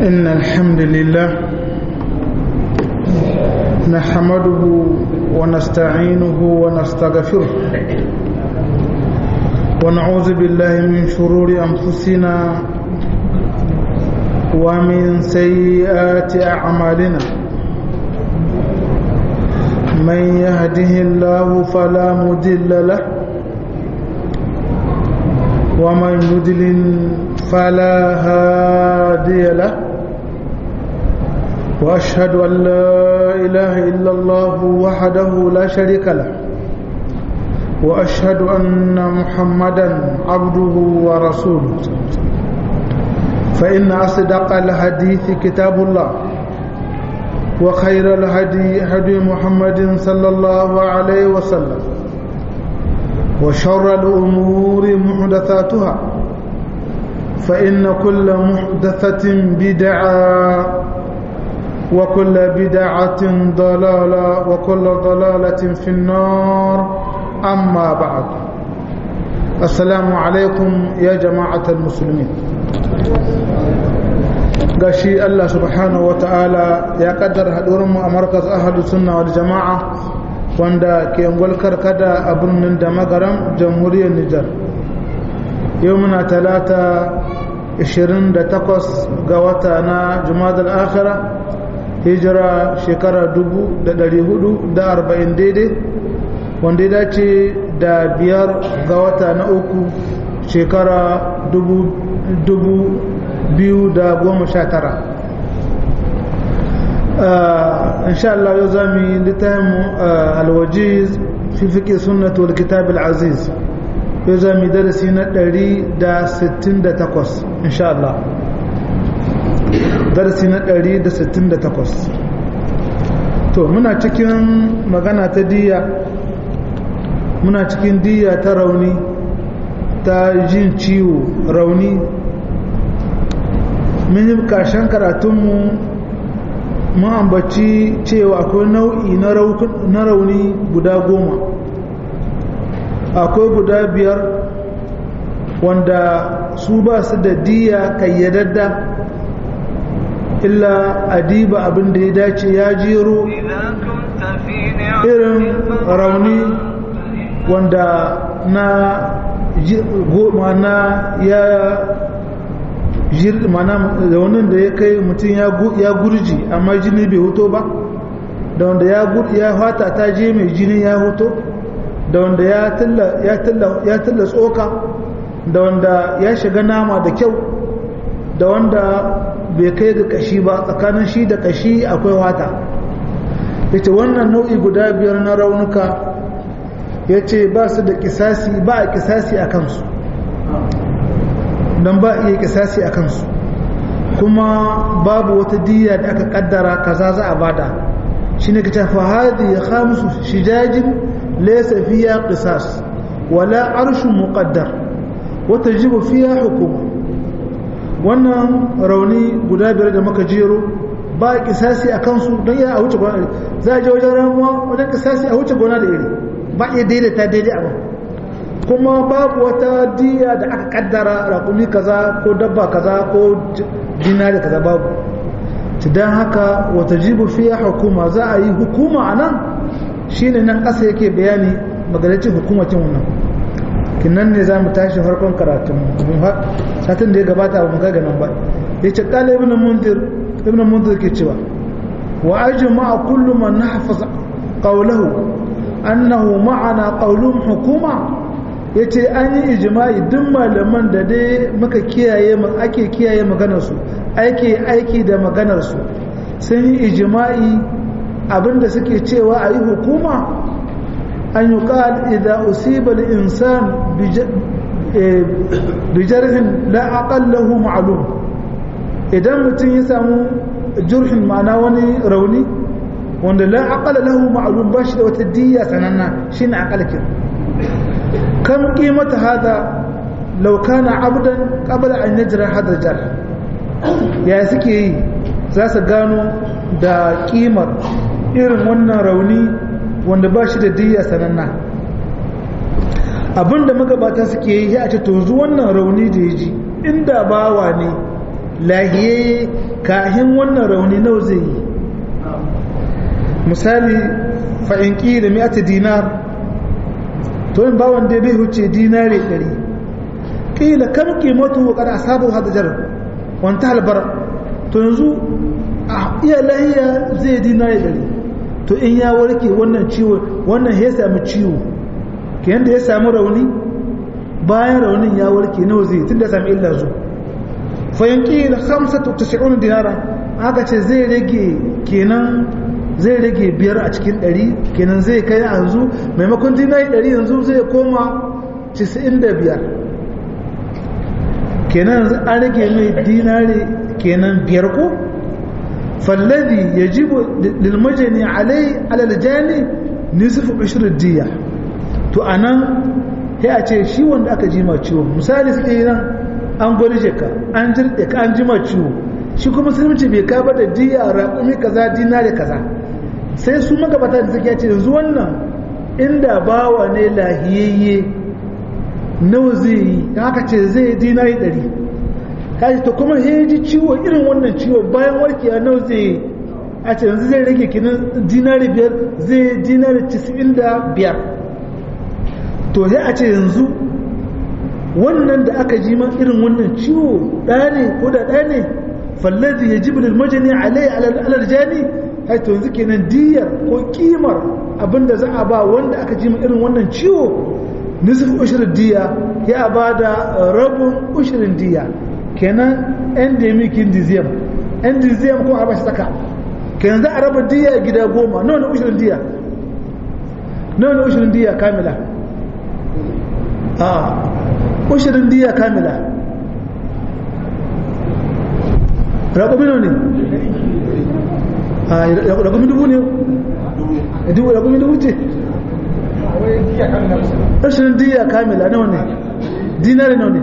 إن الحمد لله نحمده ونستعينه ونستغفره ونعوذ بالله من شرور أنفسنا ومن سيئات أعمالنا من يهده الله فلا مضل له ومن يضلل فلا هادي له واشهد ان لا اله الا الله وحده لا شريك له واشهد ان محمدا عبده ورسوله فان اصدق الحديث كتاب الله وخير الهدي هدي محمد صلى الله عليه وسلم وشر الامور محدثاتها فإن كل محدثة بدعة وكل بدعة ضلالة وكل ضلالة في النار أما بعد السلام عليكم يا جماعة المسلمين gashi Allah subhanahu wata'ala ya kaddara haɗurinmu a markas ahadu sunna wal jama'a wanda ke ngwalkar kada a birnin da magaram jamhuriyar Nijar yau muna talata 28 ga wata na jumadar akhira hijira shekara 440 daidai wanda ya dace da biyar ga wata na uku shekara 2019 insha Allah yau za mu yi littafin alwajiz fi fiƙe sunnatu wal kitab al-aziz yau za mu darasi na 168 insha Allah darasi na 168 to muna cikin magana ta diya muna cikin diya ta rauni ta jin ciwo rauni mun yi karshen karatunmu mun ambaci cewa akwai nau'i na rauni guda goma akwai guda biyar wanda su ba su da diya kayyadadda illa adiba abin da ya dace ya jero irin rauni wanda na mana ya mana raunin da ya kai mutum ya gurji amma jini bai hoto ba da wanda ya fata ta je mai jini ya hoto da wanda ya tilla tsoka da wanda ya shiga nama da kyau da wanda bai kai ga kashi ba tsakanin shi da kashi akwai wata ya ce wannan nau'i guda biyar na raunuka ya ce ba su da kisasi ba a kisasi a kansu don ba a iya kisasi a kansu kuma babu wata diya da aka kaddara kaza za a bada shi ne ka tafi hadi ya khamusu shijajin ليس فيها قصاص ولا عرش مقدر وتجب فيها حكومة wannan rauni guda biyar da maka jero ba kisasi a kansu don ya a wuce gona za a je wajen ramuwa wajen kisasi a wuce gona da iri ba iya daidaita daidai abu kuma babu wata diya da aka kaddara rakumi kaza ko dabba kaza ko dinari kaza babu don haka wata jibu fiya hukuma za a yi hukuma a nan shi ne nan ƙasa yake bayani magalacin hukumacin wannan kinan ne za mu tashi farkon karatun satin da ya gabata ba mu ga nan ba ya ce ƙala ibn mundir ibn mundir ke cewa wa ajma kullu man nahfaz qawluhu annahu ma'ana qawluhum hukuma yace an yi ijma'i duk malaman da dai muka kiyaye ake kiyaye maganar su ake aiki da maganar su sun yi ijma'i abinda suke cewa a yi hukuma an yi ƙal idan usiba da insan bijarhin la'aƙallahu ma'alum idan mutum ya samu jurhin ma'ana wani rauni wanda la'aƙallahu ma'alum ba shi da wata diya sananna shi ne aƙalkin kan ƙimata hada laukana abdan ƙabala an yajira hada jar ya suke yi za su gano da ƙimar irin wannan rauni wanda ba shi da diya sananna abinda magabata suke yi ya ce to zu wannan rauni da ya ji inda bawa ne lahiye kahin wannan rauni nawa zai yi misali fa'inki da mi'ata dinar to yin bawon da bai huce dinare ɗari ƙila kan ƙimatu kada a sabu hadajar wanta halbar to yanzu a iya lahiya zai dinare ɗari to in ya warke wannan ciwo wannan ya sami ciwo ke yadda ya sami rauni bayan raunin ya warke nawa zai tun da sami illa zu fa'inki da hamsa ta dinara aka ce zai rage kenan zai rage biyar a cikin ɗari kenan zai kai yanzu maimakon dinari ɗari yanzu zai koma cisa'in da biyar kenan yanzu an rage mai dinari kenan biyar ko fallazi ya ji lilmajani alai alaljani nisif ashirin diya to a nan ya a ce shi wanda aka ji ma ciwo misali suke yi nan an gwani ka an jirɗe ka an ji ma ciwo shi kuma musulunci bai kaba da diya raƙumi kaza dinari kaza sai su magabata da suke ce yanzu wannan inda bawa ne lahiyayye nawa zai yi haka ce zai dinari ɗari kaji to kuma ya ji ciwo irin wannan ciwo bayan warkewa nawa zai yi a ce yanzu zai rage kinan dinari biyar zai dinari cisin da biyar to sai a ce yanzu wannan da aka ji ma irin wannan ciwo ɗaya ne ko da ɗaya ne fallazi ya jibril majani alai alarjani haito yanzu kenan diyar ko kimar abinda za a ba wanda aka ji irin wannan ciwo nisif ushirin diya ya ba da rabin ushirin diya kenan endemic indizem endizem ko a bashi tsaka kenan za a raba diya gida goma nawa na ushirin diya nawa na ushirin diya kamila a ushirin diya kamila raƙumi ne ragumi dubu ne ragumi dubu ce rashin diya kamila nawa ne dinari nawa ne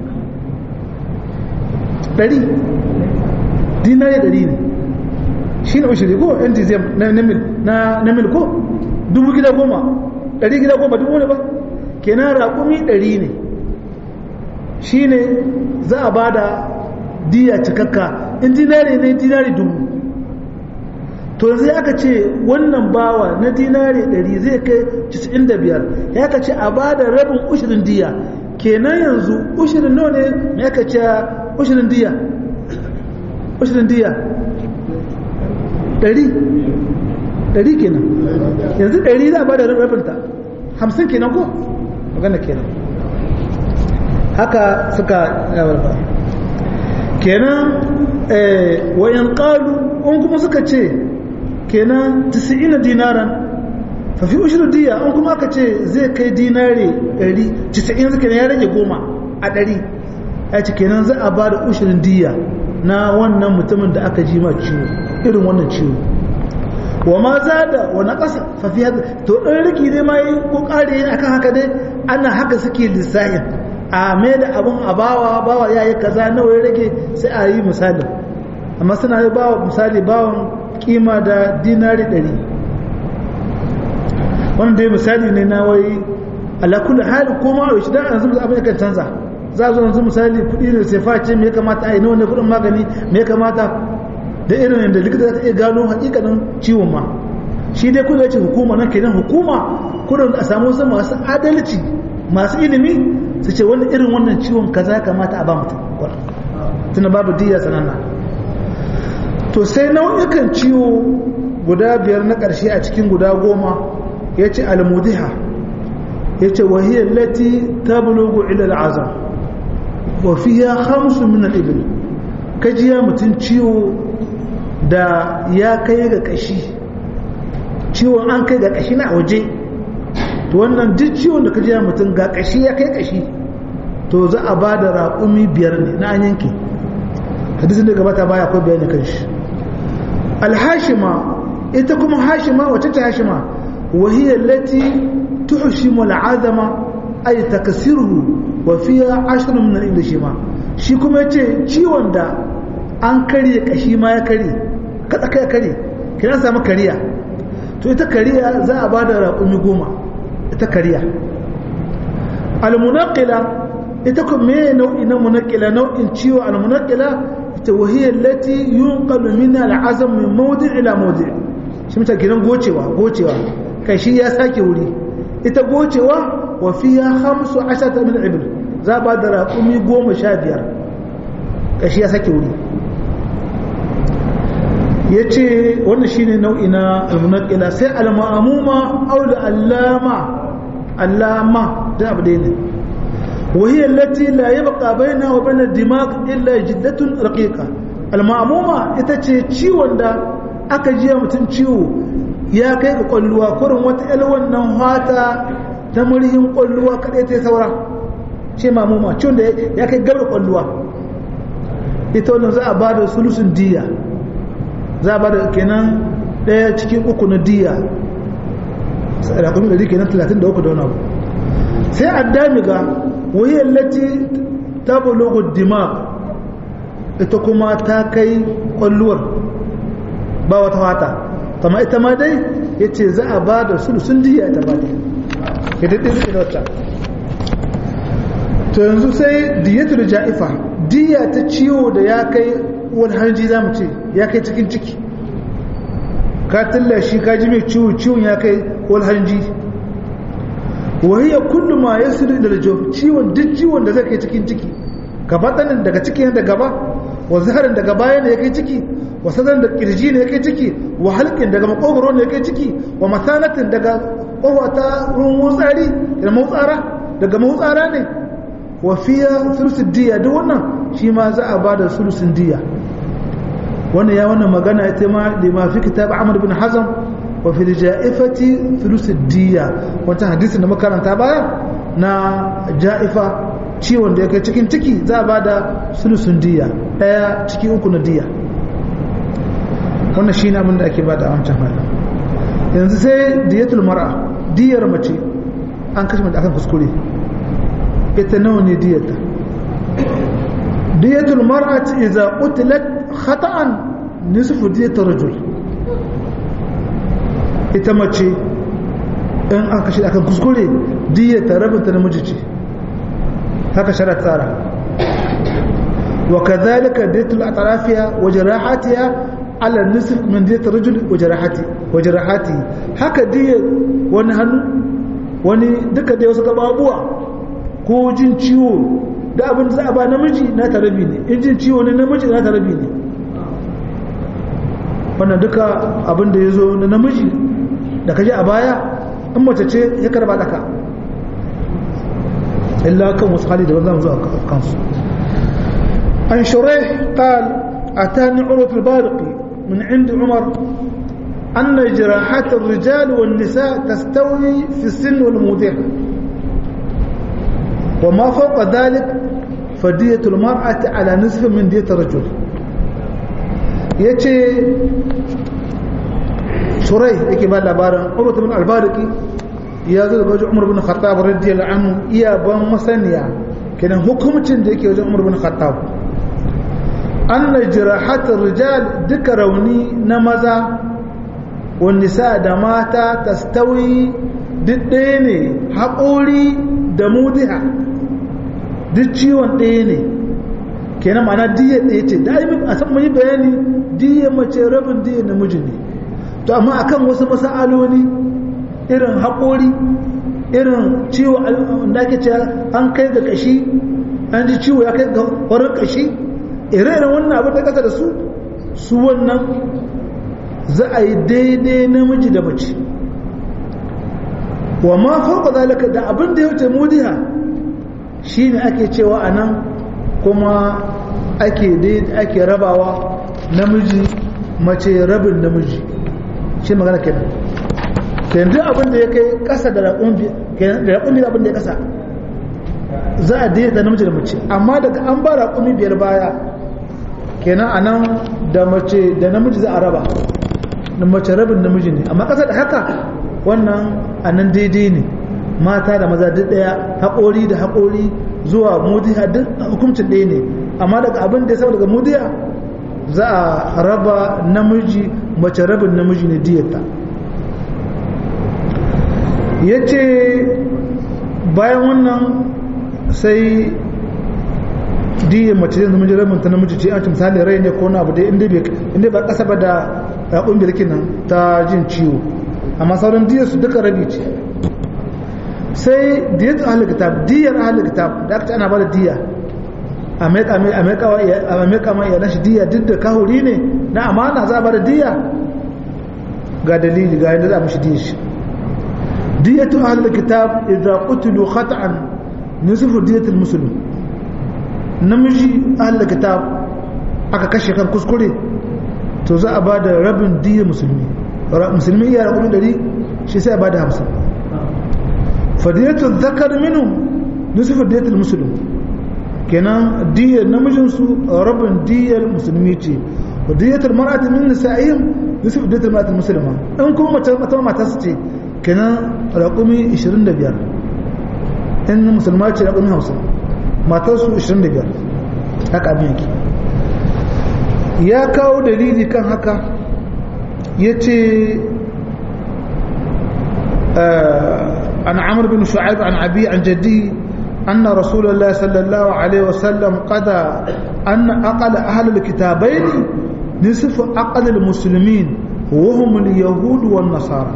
ɗari dinari ɗari ne shi ne ushiri ko yan tizem na mil ko dubu gida goma ɗari gida goma dubu ne ba kenan raƙumi ɗari ne shi ne za a ba da diya cikakka in dinari ne dinari dubu to yanzu aka ce wannan bawa na dinari 100 zai kai 95 ya ka ce a ba da rabin ushirin diya kenan yanzu ushirin nawa ne ya ka ce ushirin diya ushirin diya 100 100 kenan yanzu 100 za a ba da rabinta 50 kenan ko magana kenan haka suka yawarba kenan wayan kalu in kuma suka ce kenan 90 dinaran fa fi ushru diya an kuma aka ce zai kai dinare 100 90 suka ya rage goma a 100 ya ce kenan za a ba da ushirin diya na wannan mutumin da aka ji ma ciwo irin wannan ciwo wa ma zada wa naqasa fa fi hada to dan riki dai ma yi ko kare akan haka dai ana haka suke lissahin a mai da abun a bawa bawa yayi kaza nawa ya rage sai a yi misali amma suna yi bawa misali bawan kima da dinari ɗari wannan dai misali ne na wai alakul hali ko ma a dan yanzu abin yakan canza za a zo yanzu misali kuɗi ne sai face me ya kamata a yi nawa ne kuɗin magani me ya kamata da irin yadda likita za ta iya gano hakikanin ciwon ma shi dai kuɗi ce hukuma nan kenan hukuma kudin a samu wasu masu adalci masu ilimi su ce wani irin wannan ciwon kaza ya kamata a ba mutum tuna babu diya sananna to sai nau'ikan ciwo guda biyar na ƙarshe a cikin guda goma ya ce almudiha ya ce wahiyar lati ta bulugu ilal azam wa fiya hamsu min al-ibil kajiya mutum ciwo da ya kai ga kashi ciwon an kai ga kashi na waje to wannan duk ciwon da kajiya mutum ga kashi ya kai kashi to za a ba da raƙumi biyar ne na an yanke hadisin da gabata baya akwai bayani kan shi alhashima ita kuma hashima wacce ta hashima وهي التي تحشم العظم أي تكسره وفيها عشر من الإلشما shi kuma yace ciwon da an karye kashi ma ya karye kada kai karye kina samu kariya to ita kariya za a bada raƙumi goma ita kariya almunaqila ita kuma me nau'i na munaqila nau'in ciwo almunaqila ita wahiyar lati yunqalu min al'azam min mawdi' ila mawdi' shi mutan gidan gocewa gocewa kai shi ya sake wuri ita gocewa wa fiha khamsu ashata min ibl za ba da raƙumi goma sha biyar kai shi ya sake wuri ya ce wannan shine nau'i na almunaqila sai al-ma'muma aw al-allama allama da abu ne وهي التي لا يبقى بينها وبين الدماغ إلا جدة رقيقة المأمومة itace ciwon da aka jiya mutum ciwo ya kai ga kwalluwa kurin wata ƴar wannan hata ta murhin kwalluwa kadai ta saura ce mamuma ciwon da ya kai gabar kwalluwa ita wannan za a ba da sulusun diya za a ba da kenan ɗaya cikin uku na diya rakumi ɗari kenan talatin da uku da wani abu sai addamiga وهي التي تبلغ الدماغ ita kuma ta kai kwalluwar ba wata wata kama ita ma dai ya ce za a ba da sulusun diya ita ba ya daɗe zuke da wata to yanzu sai diyatul ja'ifa diya ta ciwo da ya kai wani hanji za mu ce ya kai cikin ciki ka tallashi ka ji mai ciwo ciwon ya kai wani hanji wahiyya kullu ma yasiru ila al ciwon duk ciwon da zai kai cikin ciki gaba danin daga ciki da gaba wa zaharin daga baya ne yake ciki wa sadan da kirji ne yake ciki wa halqin daga makogoro ne yake ciki wa masanatin daga kowa ta ruwan wutsari da mautsara daga mautsara ne wa fiya sulusun diya duk wannan shi ma za a bada sulusun diya wannan ya wannan magana ita ma da ma fi kitab Ahmad bin Hazm wa fi ja'ifati thuluth diya wata hadisin da makaranta baya na ja'ifa ciwon da yake cikin ciki za a bada sulusun diya daya ciki uku na diya wannan shine abin da ake bada a wancan halin yanzu sai diyatul mar'a diyar mace an kashe mata akan kuskure ita nawa ne diyarta diyatul mar'ati idza qutilat khata'an nisfu diyatul rajul ita mace in an kashe akan kuskure diya ta rabinta namiji ce haka shara tsara wa kadhalika diyatul atrafiya wa jarahatiha ala nisf min diyatul rajul wa jarahati wa jarahati haka diya wani hannu wani duka da wasu gababuwa ko jin ciwo da abin da za a ba namiji na tarabi ne in jin ciwo ne namiji na tarabi ne wannan duka abin da ya zo na namiji da kaji a baya in mace ce ya karba daka illa kan wasu hali da zan zo a kansu an shurai qal atani urwat al-bariqi min ind umar أن جراحات الرجال والنساء تستوي في السن والموضع وما فوق ذلك فدية المرأة على نصف من دية الرجل يتي شري يكي بقى لبارن قرة من الباركي يا ذو بوجه عمر بن الخطاب رضي الله عنه يا بان مسنيا كان حكمتين da yake wajen Umar bin Khattab anna jirahat rijal duka rauni na maza wan nisa da mata tastawi duk ɗaya ne haƙori da mudiha duk ciwon ɗaya ne kenan ma'ana diya ɗaya ce da a san mai bayani diya mace rabin diya namiji ne to amma akan wasu masa'aloli irin haƙori irin ciwo da ake ce an kai ga kashi an ji ciwo ya kai ga warin kashi ire-iren wannan abin da kasa da su su wannan za a yi daidai namiji da mace wa ma fauka zalika da abin da ya wuce mudiha shine ake cewa a nan kuma ake ake rabawa namiji mace rabin namiji shi magana kenan kenan abin da ya kai kasa da raƙun biyar abin da ya kasa za a da namiji da mace amma daga an ba raƙumi biyar baya kenan a nan da mace da namiji za a raba da mace rabin namiji ne amma kasa da haka wannan a nan daidai ne mata da maza duk ɗaya haƙori da haƙori zuwa mudiya duk hukuncin ɗaya ne amma daga abin da ya saba daga mudiya za a raba namiji mace rabin namiji ne diyarta ya ce bayan wannan sai diyan mace zai zama rabin ta namiji ce an ci misali rai ne ko na abu dai inda ba kasa ba da raƙon birkin nan ta jin ciwo amma sauran diyar su duka rabi ce sai diyar ahalin kitab diyar ahalin kitab da aka ce ana ba da diya a meka ma iyalan shi diya duk da kahuri ne na amana za a ba da diya ga dalili ga yadda za a mashi diya shi diyatu ahalin kitab idan qutilu khata'an nisfu diyatul muslim namiji ahalin kitab aka kashe kan kuskure to za a ba da rabin diyar musulmi musulmi iya rakumi ɗari shi sai a ba da hamsin fadiyatul zakar minu nisu fadiyatul musulmi kenan diyar namijinsu rabin diyar musulmi ce fadiyatul mar'ati min nisa'ihim nisu fadiyatul mar'atul musulma in kuma mace mata mata su ce kenan rakumi 25 in musulma ce rakumi 50 matar su 25 haka abin yake ya kawo dalili kan haka ya ce an amur bin shu'aib an abi an jaddi أن رسول الله صلى الله عليه وسلم قضى أن أقل أهل الكتابين نصف أقل المسلمين وهم اليهود والنصارى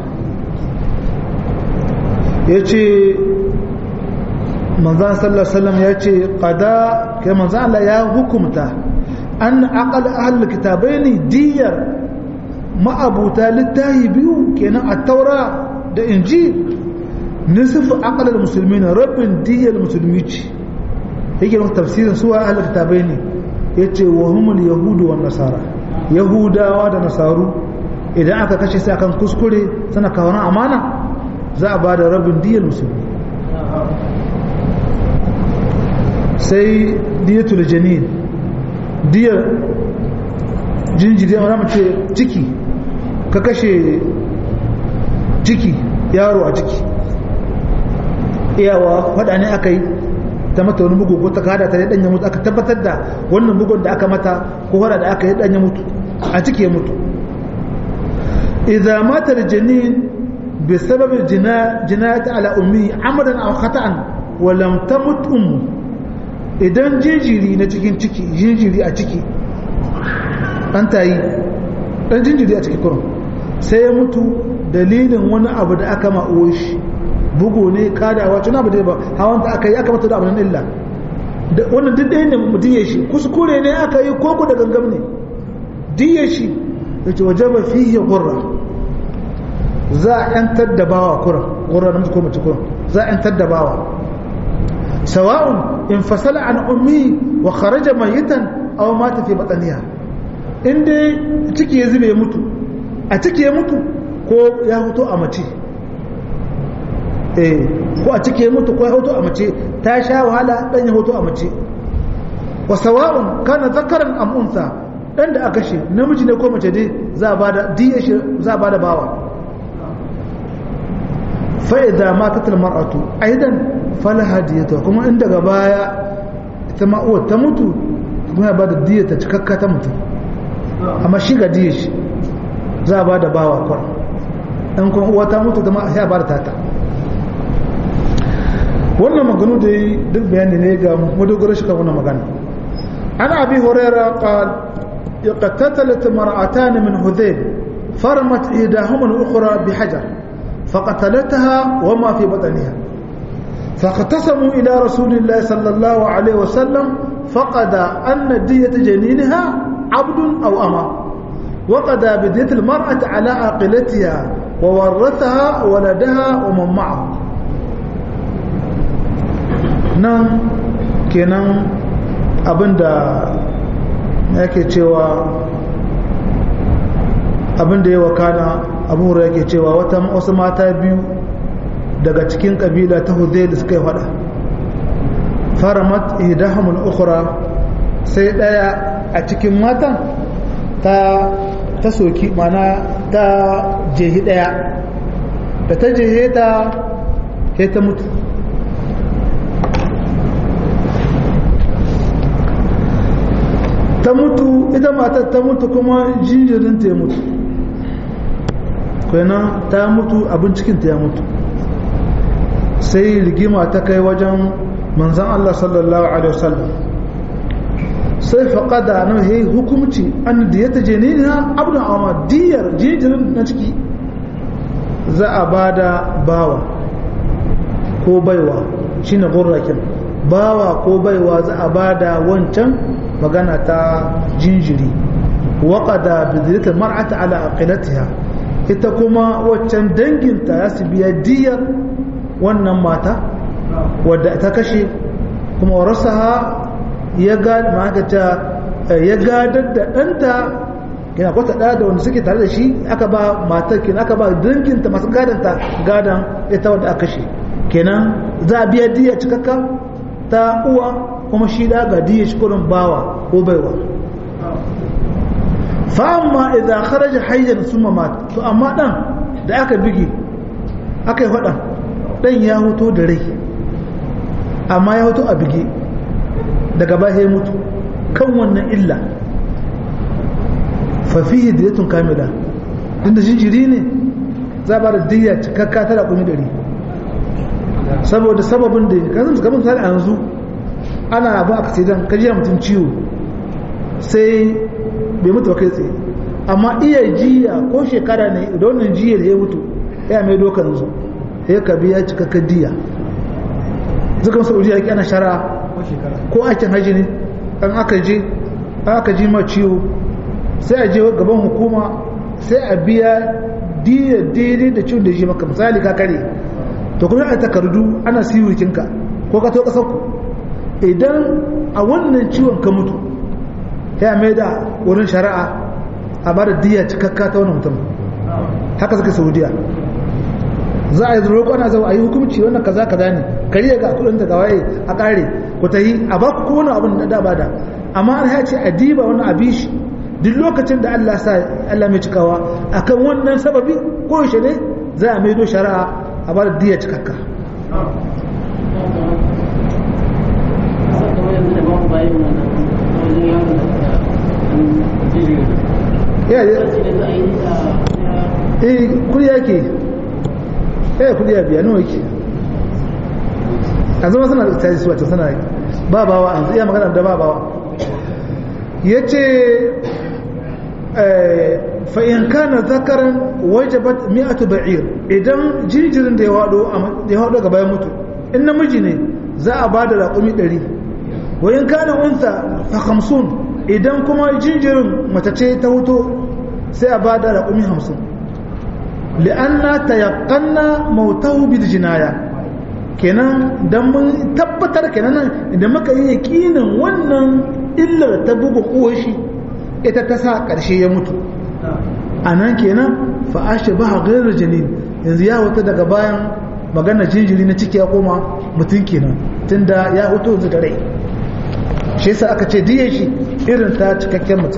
يجي manzan sallallahu alaihi wasallam ya ce qada kai manzan Allah ya hukumta an aqal ahlul kitabaini diyar ma'abuta littahi biyu kenan at-taura da injil nisf aqal al-muslimin rabbin diyar musulmi ce yake nan tafsirin suwa ahlul kitabaini yace wa humul yahudu wan nasara yahudawa da nasaru idan aka kashe sai akan kuskure sana kawo amana za a bada rabin diyar musulmi sai diyatul janin diyar jinjiri a mace ciki ka kashe ciki yaro a ciki iyawa faɗa ne aka yi ta mata wani bugu ko ta kada ta ɗanya mutu aka tabbatar da wannan bugun da aka mata ko faɗa da aka yi ɗanya mutu a ciki ya mutu idza mata janin bi sababin jinayati ala ummi amadan aw khata'an wa lam tamut ummu idan jinjiri na cikin ciki jinjiri a ciki an ta yi ɗan jinjiri a ciki kurum sai ya mutu dalilin wani abu da aka ma'uwa shi bugu ne kadawa tuna abu da ba hawan da aka yi aka mata da abu illa wannan duk ɗaya ne mutum ya shi kuskure ne aka yi koko da gangam ne diya shi da ce waje ba fiye gurra za a yantar da bawa kuran gurra na ko mace kuran za a yantar da bawa sawa'un in fasala an ummi wa kharaja mayitan aw mata fi batniha in dai ciki ya zube ya mutu a ciki ya mutu ko ya huto a mace eh ko a ciki ya mutu ko ya huto a mace ta sha wahala dan ya huto a mace wa sawa'un kana zakaran am unsa dan da aka shi namiji ne ko mace dai za a bada diya shi za a bada bawa fa idza matat al mar'atu aidan falaha diyata kuma in daga baya ita ma uwar ta mutu kuma ya bada diyata cikakka ta mutu amma shi ga diya shi za a bada bawa kwar dan kuma uwa ta mutu kuma ya bada tata wannan maganu da yi duk bayani ne ga madogaro shi kan wannan magana an abi huraira qal iqtatalat mar'atan min hudayb farmat ihdahuma al-ukhra bihajar فقتلتها وما في بطنها فاختصموا إلى رسول الله صلى الله عليه وسلم فقد أن دية جنينها عبد أو أما وقد بدية المرأة على عاقلتها وورثها ولدها ومن معه nan kenan abinda yake cewa abinda ya wakana abu yake cewa wata wasu mata biyu daga cikin kabila ta hudayl suka yi fada faramat ihdahum al-ukhra sai daya a cikin matan ta ta soki mana ta jehi daya da ta jehe ta sai ta mutu ta mutu ita matar ta mutu kuma jinjirin ta ya mutu kenan ta mutu abin cikinta ya mutu sai rigima ta kai wajen manzan Allah sallallahu Alaihi wasallam sai faƙada na ya hukumci an da ya taje ne na abin amma diyar jinjirin na ciki za a ba da bawa ko baiwa shi na gurrakin bawa ko baiwa za a ba da wancan magana ta jinjiri waƙada bizirta mar'ata ala aqilatiha ita kuma waccan danginta ya su biya diyar wannan mata wadda ta kashe kuma warasaha ya gadar da ɗanta kina kwata ɗaya da wanda suke tare da shi aka ba matar kina aka ba danginta masu gadanta gadan ita wadda aka kashe kenan za a biya diya cikakka ta uwa kuma shi da ga diya shi kurin bawa ko baiwa fa'amma idan kharaja hayyan summa mat to amma dan da aka bige aka yi faɗan dan ya hoto da rai amma ya hoto a bige daga baya ya mutu kan wannan illa fafihi diyatun kamila inda jinjiri ne za ba da diya cikakka ta da kumi dari saboda sababin da kan zama kamar misali a yanzu ana abin aka sai dan kajiya mutum ciwo sai bai mutu ba kai tsaye amma iya jiya ko shekara ne da wannan jiyar ya mutu ya mai dokan yanzu ya ka biya cikakka diya zukan saudiya yake ana shara ko aikin haji ne an aka je aka ji ma ciwo sai a je gaban hukuma sai a biya diya daidai da ciwon da ji maka misali ka kare to kuma a takardu ana siwurkinka ko ka to kasar ku idan a wannan ciwon ka mutu ya mai da wurin shari'a a ba da diya cikakka ta wani mutum haka suka saudiya za a yi zuru ana zama a yi hukumci wannan kaza kaza ne kariya ga kudin da gawaye a kare ku ta yi a ba ku kowane abin da da bada amma an ya ce a diba wani abishi duk lokacin da Allah sa Allah mai cikawa akan wannan sababi ko yaushe ne za a maido shari'a a ba da diya cikakka eh kudi yake eh kudi ya biya nawa yake a zama suna da tsaye su wata suna ba bawa an iya magana da ba bawa ya ce fa'in kana zakaran wajabat mi'atu ba'ir idan jinjirin da ya haɗo ga bayan mutu in namiji ne za a ba da raƙumi ɗari wayin kana unsa fa hamsin idan kuma jinjirin mace ce ta huto sai a ba da raƙumi hamsin li'anna tayaqqanna mautahu bil jinaya kenan dan mun tabbatar kenan idan muka yi yakinin wannan illar ta buga uwar shi ita ta sa karshe ya mutu anan kenan fa ashbaha ghayr janin yanzu ya wata daga bayan magana jinjiri na ciki ya koma mutum kenan tunda ya hutu yanzu da rai shi yasa aka ce diye shi irin ta cikakken mutum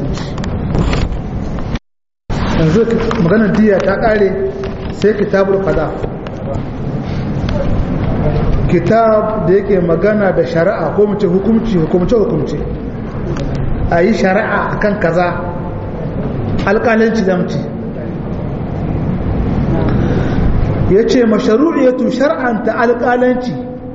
yanzu maganar diya ta kare sai kitabul qada kitab da yake magana da shari'a ko mace hukumci hukumce hukumce a yi shari'a akan kaza alƙalanci da mace ya ce masharu'iyatu shar'anta alƙalanci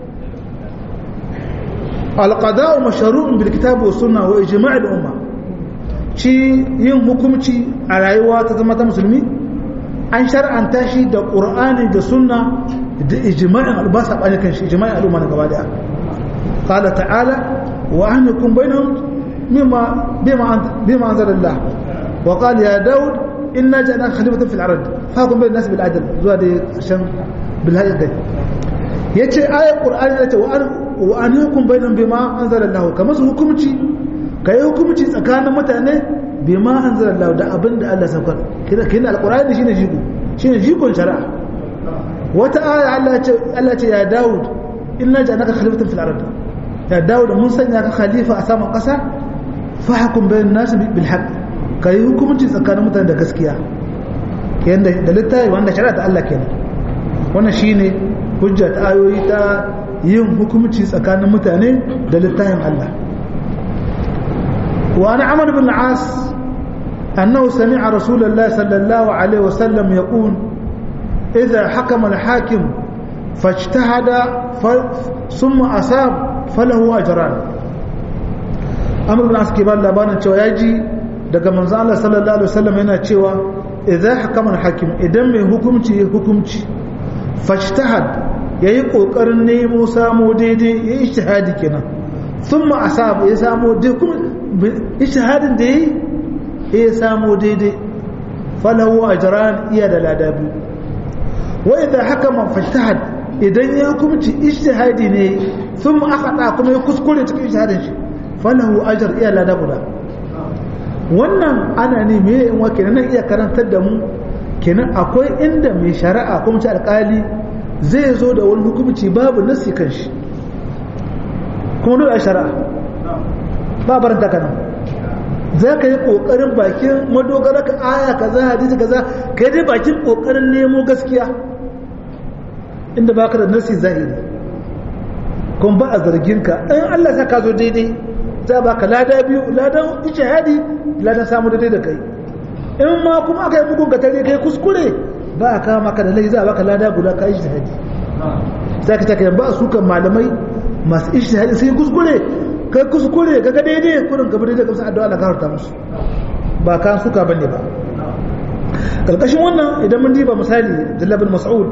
alƙada'u masharu'un bil kitabu wa sunna wa ijma'il umma ci yin hukumci a rayuwa ta zama ta musulmi an shar'anta shi da ƙur'ani da sunna da ijma'in albasa ɓane kan shi ijma'in al'umma na gaba daya qala ta'ala wa ahnikum bainahum mimma bima bima anzalallah wa qala ya daud inna ja'alnaka khalifatan fil ard fahkum bainan nas bil adl zuwa da shan bil haqqi yace ayat qur'ani yace wa ahnikum bainahum bima anzalallah kamar su hukumci kai hukumci tsakanin mutane bima anzalallahu da abinda Allah saukar kina kina alqur'ani shine jigo shine jigon shari'a wata aya Allah ce Allah ce ya Dawud inna ja'alaka khalifatan fil ard ya Dawud mun sanya ka khalifa a saman kasa fahkum bayan nas bil haqq kai hukunci tsakanin mutane da gaskiya yanda da littafi wanda shari'a ta Allah kenan wannan shine hujja ta ayoyi ta yin hukunci tsakanin mutane da littafin Allah وعن عمرو بن العاص أنه سمع رسول الله صلى الله عليه وسلم يقول إذا حكم الحاكم فاجتهد ف... ثم أصاب فله أجران amr bin aski ba labarin cewa ya ji daga manzo Allah sallallahu alaihi wasallam yana cewa idza hakama hakim idan mai hukunci ya hukunci fashtahad yayi kokarin nemo samo daidai ya ijtihadi kenan thumma asab ya samo dai kuma ijtihadin da yayi ya samo daidai falahu ajran iya da ladabi wa idza hakama fashtahad idan ya hukunci ijtihadi ne thumma akhata kuma ya kuskure cikin ijtihadin shi falahu ajr iya lada guda wannan ana ne me in wa kenan iya karantar da mu kenan akwai inda mai shari'a kuma ci alkali zai zo da wani hukunci babu nasi kan shi kuma dole a shari'a ba barin ta kana za ka yi kokarin bakin madogara ka aya kaza hadisi kaza ka yi dai bakin kokarin nemo gaskiya inda baka da nasi zahiri kuma ba a zargin ka in Allah sa ka zo daidai za ba ka lada biyu ladan ijtihadi ladan samu daidai da kai in ma kuma aka yi bugun ka tare kai kuskure ba a kawo maka da lai za a baka lada guda ka ijtihadi sai ka take ba su kan malamai masu ijtihadi sai kuskure kai kuskure ka ga daidai kurin ka daidai ka san addu'a Allah ka musu ba kan suka bane ba karkashin wannan idan mun diba misali Abdullah bin Mas'ud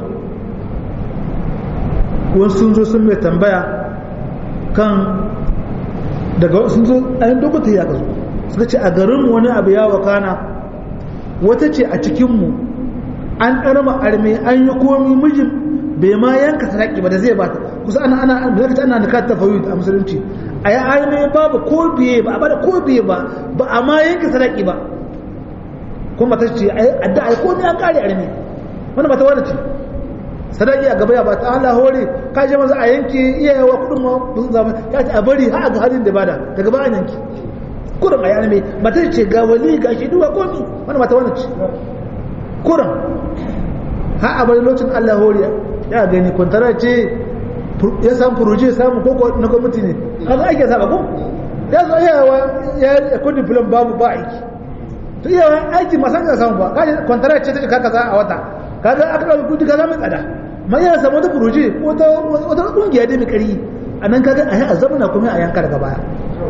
wasu sun zo sun mai tambaya kan daga sun zo a yin dokota ya kazo suka ce a garinmu wani abu ya wakana wata ce a cikinmu an ɗarma arme an yi komi mijin bai ma yanka saraki ba da zai bata kusa ana ana da zaka ana nikat tafawid a musulunci a yi arme babu ko biye ba a bada ko biye ba ba a ma yanka saraki ba kuma ta ce a da a yi komi an kare arme wani ba ta wani ce sadaki a gaba ya ba ta Allah hore ka je maza a yanke iyayewa kudin ma sun zama ya ce a bari har ga halin da bada daga ba an yanke kurin a yana mai mata ce ga wali ga shi duwa komi wani mata wani ce kurin har a bari lokacin Allah hore ya gani kwantara ce ya samu furoje samu koko na gwamnati ne haka ake saba ko ya zo iyayewa ya kudin filan babu ba aiki to iyawa aiki masan ka samu ba kaje kwantara ce ta kaka za a wata kaga aka ɗauki kudi kaza mai tsada man yana samu wata furoje wata wata kungiya dai mai kari a nan kaga a yi a zamana kuma a yanka daga baya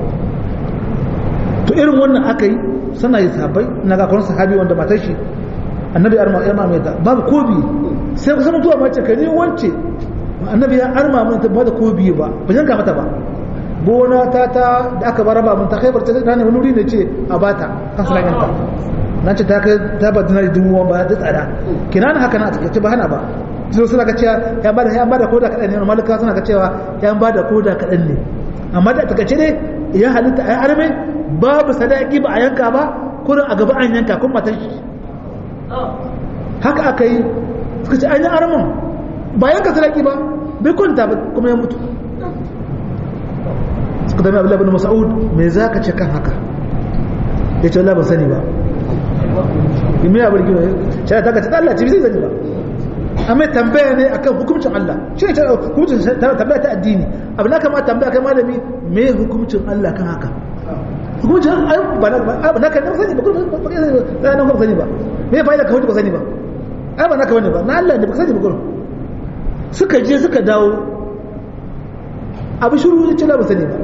to irin wannan aka yi suna yi sabai na ga kwan sahabi wanda matar shi annabi ya arma yarma mai ta babu kobi sai kusa mutuwa ma ce kani wance annabi ya arma mai ta ba da kobi ba ba yanka mata ba gona ta ta da aka bara ba mun ta kai barta ta ne wani wuri ne ce a bata kan sulaiman ta na ce ta kai ta ba dinari dubu ba da tsada kinan haka na a takaice ba hana ba zo suna ka cewa ya bada ya bada koda kadan ne malaka suna ka cewa ya bada koda kadan ne amma da takaice ne ya halitta ai arme babu sadaki ba a yanka ba kurin a gaba an yanka kun matan shi haka aka yi suka ce an yi arman ba yanka sadaki ba bai kwanta ba kuma ya mutu suka dami abu labin masa'ud me za ka ce kan haka ya ce Allah ba sani ba yi mai abin gina shi ta ka ce Allah ce zai zani ba amma tambaya ne akan hukuncin Allah shi ne hukuncin tambaya ta addini abu na kama tambaya kai malami me hukuncin Allah kan haka hukuncin ba na kan sani ba kuma ba na nan sani ba me fa'ida ka hukunci ba sani ba ai ba naka bane ba na Allah ne ba sani ba kuma suka je suka dawo abu shiru ne ce ba sani ba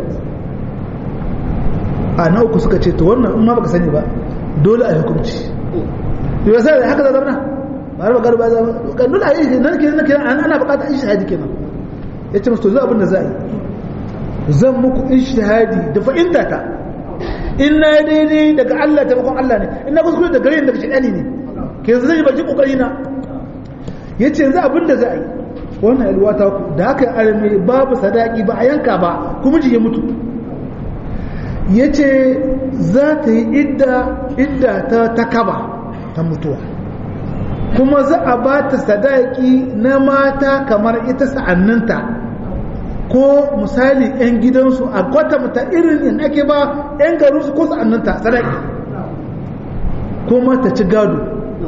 a na uku suka ce to wannan in ma baka sani ba dole a yi hukunci yau sai haka za zama ba ba garba za kan dole a yi nan ke nan ana bukatar ishihadi kenan ya ce musu to abin da za a yi zan muku ishihadi da fa'inta ta in na daidai daga Allah taimakon Allah ne in na kuskure da gare daga shaɗani ne ke yanzu zai baki kokari na ya ce yanzu abin da za a yi wannan yalwa ta ku da haka arme babu sadaki ba a yanka ba kuma ji ya mutu ya ce za ta yi idda ta takaba ta mutuwa kuma za a ba ta sadaki na mata kamar ita sa'anninta ko misali 'yan gidansu a kwatanta irin in ake ba 'yan garinsu ko sa'anninta sadaki kuma ta ci gado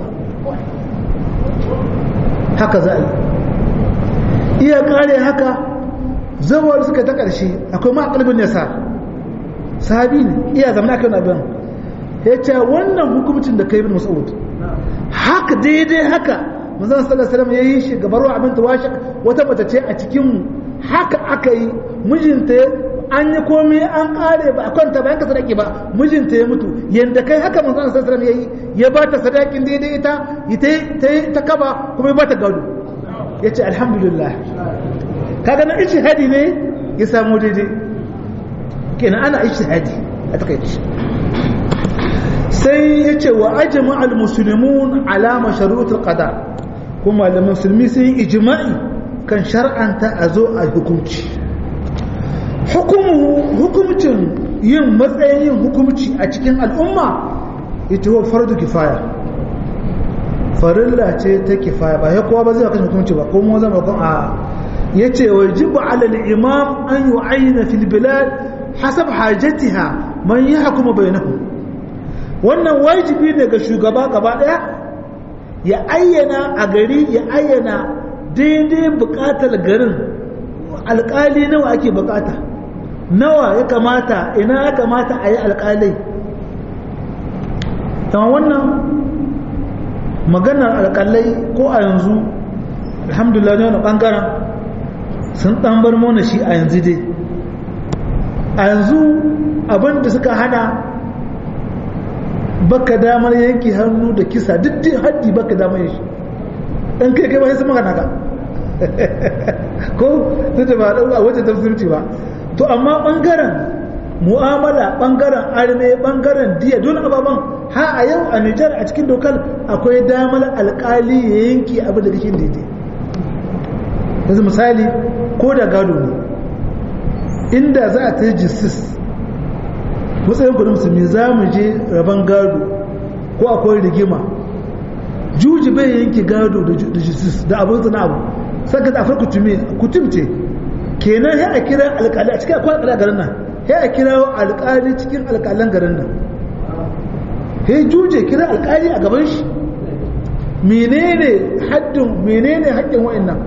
haka za a yi iya kare haka zawar suka ta ƙarshe akwai maƙalbin yasa sahabi ne iya zama aka na biyan ya ce wannan hukumcin da kai bin mas'ud haka daidai haka manzon sallallahu alaihi wasallam yayi shi gabar wa abin tawashi wata mace ce a cikin mu haka aka yi mijinta an yi komai an kare ba a kwanta ba yanka sadaki ba mijinta ya mutu yanda kai haka manzo Allah sallallahu alaihi yayi ya ba ta sadakin daidai ita ita ta kaba kuma ya ba ta gado yace alhamdulillah kaga na ijtihadi ne ya samu daidai kenan ana ijtihadi a takaice sai yace wa ajma al muslimun ala masharut al qada kuma da musulmi sun yi ijma'i kan shar'anta a zo a hukunci hukumcin yin matsayin yin hukumci a cikin al'umma ita wa fardu kifaya farilla ce ta kifaya ba ya kowa ba zai kan hukumci ba ko mu zama kan a yace wajibu ala al-imam an yu'ayyana fil bilad hasab hajatiha man yahkumu bainahum wannan wajibi ne ga shugaba gaba daya ya ayyana a gari ya ayyana daidai bukatar garin alkali nawa ake bukata nawa ya kamata ina ya kamata a yi alkalai ta wannan maganar alkalai ko a yanzu alhamdulillah ne wani bangaren sun dan bar mana shi a yanzu dai a yanzu abinda suka hana baka damar yanki hannu da kisa duk dai haddi baka damar shi dan kai kai ba sai magana ka ko duk da ba a wajen tafsirci ba to amma bangaren mu'amala bangaren arme bangaren diya don ababan ha a yau a Nijar a cikin dokar akwai damar alkali ya yanki abin da kake daidai yanzu misali ko da gado ne inda za a ta yi jisis matsayin kudin musulmi za mu je rabon gado ko akwai rigima juji bai yanki gado da jisis da abin zina abu saka da afar kutum ce kenan ya a kira alkali a cikin akwai alkali a garin nan ya a kira alkali cikin alkalan garin nan ya juje kira alkali a gaban shi menene haddin menene haƙƙin wa'annan